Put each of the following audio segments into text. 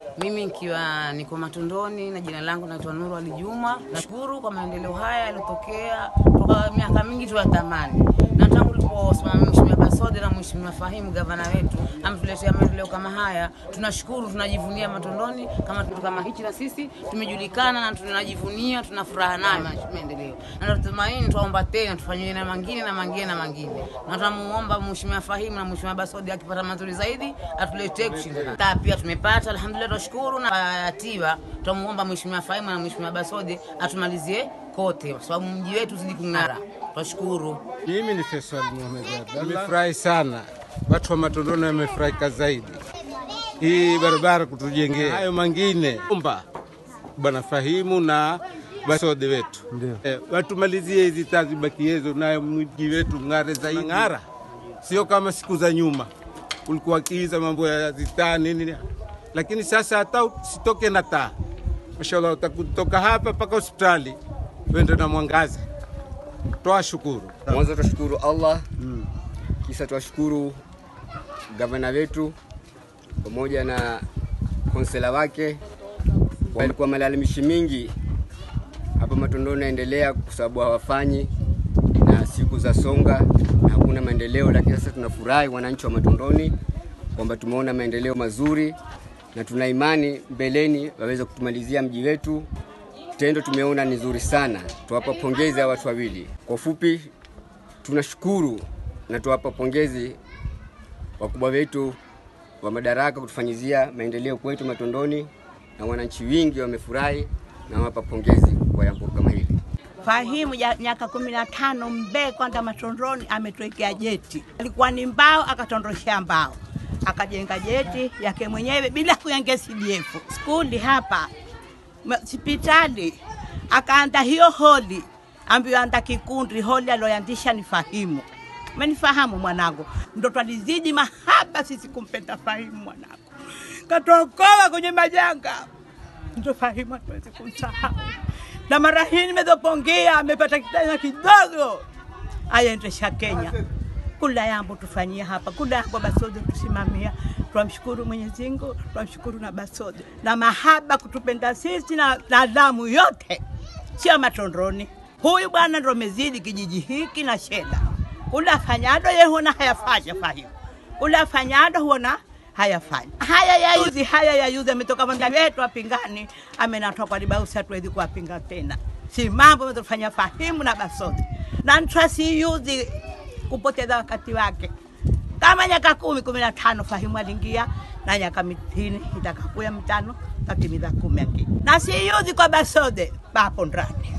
Mimi nikiwa niko Matundoni na jina langu naitwa Nuru Ali Juma. Nashukuru kwa maendeleo haya yaliyotokea toka miaka mingi tuyatamani, na tangu tuliposimama Mheshimiwa Basode na Mheshimiwa Fahimu gavana wetu ametuletea maendeleo kama haya, tunashukuru, tunajivunia Matundoni kama kitu kama hichi, na sisi tumejulikana na tunajivunia, tuna furaha nayo ma- maendeleo, na tunatumaini, tuomba tena tufanyiwe na mangine na mangine na mangine, na tunamuomba Mheshimiwa Fahimu na Mheshimiwa Basode akipata mazuri zaidi atuletee kushinda. Taa pia tumepata, alhamdulillah, tunashukuru na tiba, tutamuomba Mheshimiwa Fahimu na Mheshimiwa Basode atumalizie kote, kwa sababu mji wetu zidi kung'ara. Tunashukuru. Mimi ni Faisal Mohamed Abdallah. Nimefurahi sana, watu wa Matondoni wamefurahika zaidi hii barabara kutujengea. Hayo mangine omba bwana Fahimu na Basode wetu eh, watumalizie hizi taa zibakiezo, nayo mji wetu ng'are zaidi, ng'ara sio kama siku za nyuma ulikuwa kiiza mambo ya zitaa nini, lakini sasa hata usitoke na taa, mashallah, utakutoka hapa mpaka hospitali wende na mwangaza. Toa shukuru. Mwanzo twashukuru Allah, kisha twashukuru gavana wetu pamoja na konsela wake. Walikuwa malalamishi mingi hapa Matondoni naendelea kwa sababu hawafanyi na siku za songa na hakuna maendeleo, lakini sasa tunafurahi wananchi wa Matondoni kwamba tumeona maendeleo mazuri na tuna imani mbeleni waweze kutumalizia mji wetu. Tendo tumeona ni zuri sana, tuwapa pongezi hawa watu wawili. Kwa ufupi, tunashukuru na tuwapa pongezi wakubwa wetu wa madaraka kutufanyizia maendeleo kwetu Matondoni, na wananchi wingi wamefurahi na wapa pongezi kwa jambo kama hili. Fahimu ya miaka kumi na tano Mbee kwanza Matondoni ametuwekea jeti, alikuwa ni mbao akatondoshea mbao akajenga jeti yake mwenyewe bila kuyangia CDF. Skuli hapa ma- hospitali akaanda hiyo holi ambayo anda kikundi holi aloyandisha ni Fahimu. Umenifahamu mwanangu? Ndo twalizidi mahaba sisi kumpenda Fahimu mwanangu, katuokoa kwenye majanga ndo Fahimu hatuwezi kumsahau. Na mara hii nimezopongea, amepata kitanya kidogo, ayaendesha Kenya. Kula yambo tufanyia hapa, kula yambo Basode tusimamia. Twamshukuru Mwenyezi Mungu, twamshukuru na Basode na mahaba kutupenda sisi na, na damu yote, sio Matondoni. Huyu bwana ndo mezidi kijiji hiki na sheda, kula afanyado ye huona hayafanya Fahimu, kula afanyado huona hayafanya haya yayuzi haya yayuzi ametoka manda wetu apingani amenatoa kwa libausi hatuwezi kuwapinga tena si mambo ametufanya fahimu na basodi na twasiyuzi kupoteza wakati wake kama nyaka kumi kumi na tano fahimu aliingia na nyaka mitini itakakuya mitano tatimiza kumi aki na siyuzi kwa basode papo ndani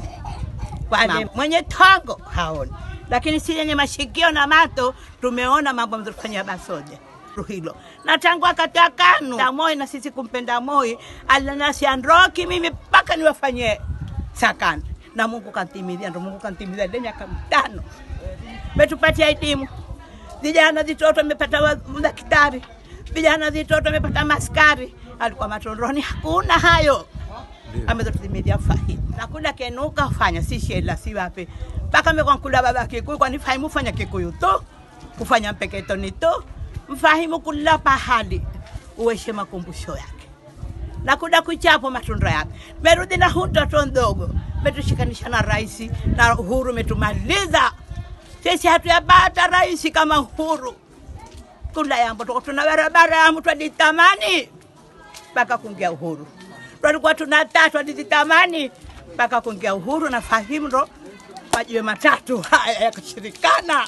kwani mwenye tongo haoni, lakini si yenye mashikio na mato tumeona mambo mzofanya Basode hilo na tangu wakati wa KANU na Moi na sisi kumpenda Moi alinasiandroki mimi mpaka niwafanyie sakani na Mungu kantimizia, ndo Mungu kantimizia ile miaka mitano metupatia elimu vijana vitoto amepata wa- daktari, vijana vitoto amepata maskari. Alikuwa Matondoni hakuna hayo amezotuimilia fahimu na kula kenuka fanya si shela si wape mpaka mekwa kula baba kikuyu kwani fahimu fanya kikuyu tu kufanya mpeketoni tu mfahimu kula pahali uweshe makumbusho yake na kuda kuchapo matunda yake merudi na hu mtoto ndogo metushikanisha na rais na uhuru metumaliza sisi hatuyapata rais kama uhuru kula yambo tuko tuna barabara yamu twaditamani mpaka kuingia uhuru twalikuwa tuna tatu alizitamani mpaka kuingia uhuru na fahimu ndo majiwe matatu haya yakashirikana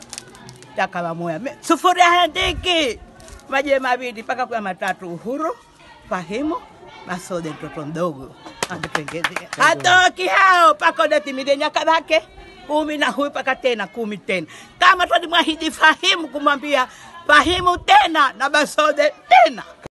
yakawa moya Me- sufuri handiki majiwe mawili mpaka kuya matatu uhuru fahimu masode mtoto mdogo ametengezea hatoki hao mpaka udatimilie nyaka zake kumi na huyu mpaka tena kumi tena kama twalimwahidi fahimu kumwambia fahimu tena na basode tena